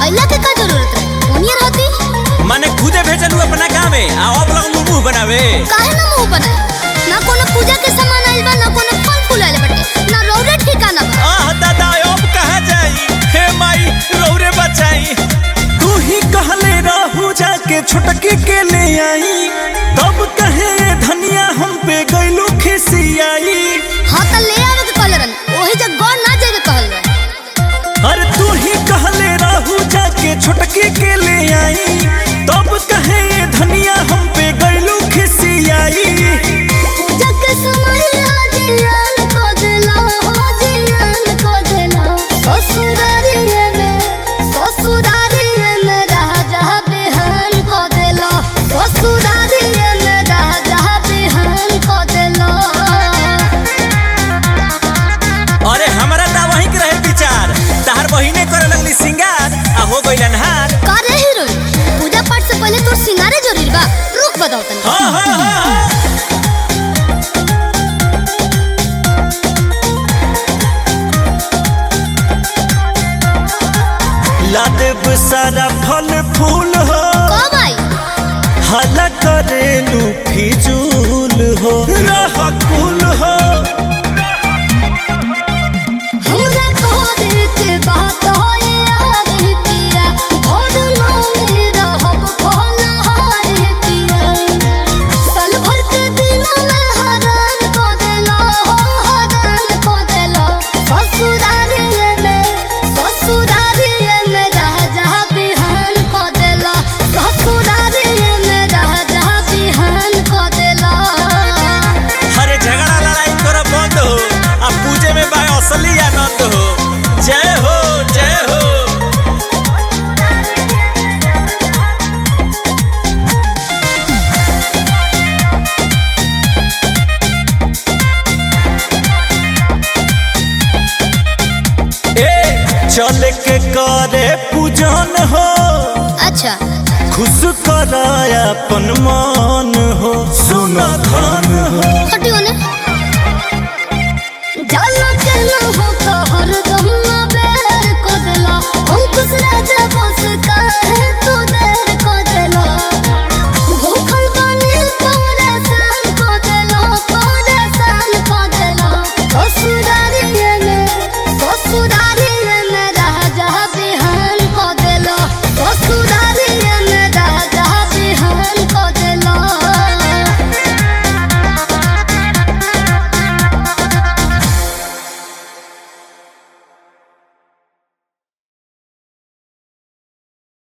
अइला के का जरूरत रहे ओनिए रहती माने खुदे भेजलू अपना गाँवे आ अब लगलू मुंह बनावे काहे ना मुंह बनाए ना कोनो पूजा के सामान आइल बा ना कोनो फल फूल आइल बाटे ना रौरे ठिकाना बा आह दादा अब कहाँ जाई हे माई रौरे बचाई तू ही कहले रहू जाके छोटकी के ले आई तब कहे धनिया हम पे गइलू खिसियाई हां त ले आवे के कहले रहन ओही जग गौर ना जाए के कहल रहे अरे तू ही कहले रहू जाके छोटकी के ले आई तब कहे धनिया हम पे गइलू खिसियाई पूजा के समय हाजिरान को देला हाजिरान को देला ससुरारी में ससुरारी में राजा बिहान को देला ससुरारी में राजा बिहान को देला अरे हमरा ता वही के रहे विचार तहार बहिने करे लगली सिंगार आ हो गइलन हार का रे हीरोइन पूजा पाठ से पहले तोर सिंगारे जरूरी बा रुक बताओ तनी हाँ हाँ हाँ हाँ लादेब सारा फल फूल हो कब आई हला करेलू फिजूल हो रह कुल हो हमरा तोरे के बात होए यार पिया भोर में रहब भोला हार पिया साल भर के दिन में हरान को देला हो हरान को देला ससुरारी में ससुरारी में राजा बिहान को देला ससुरारी में राजा बिहान को देला हरे झगड़ा लड़ाई कर बंद हो आ पूजे में बा असली आनंद हो जय हो जय हो ए चल के करे पूजन हो अच्छा खुश कराया अपन मन हो सुन धन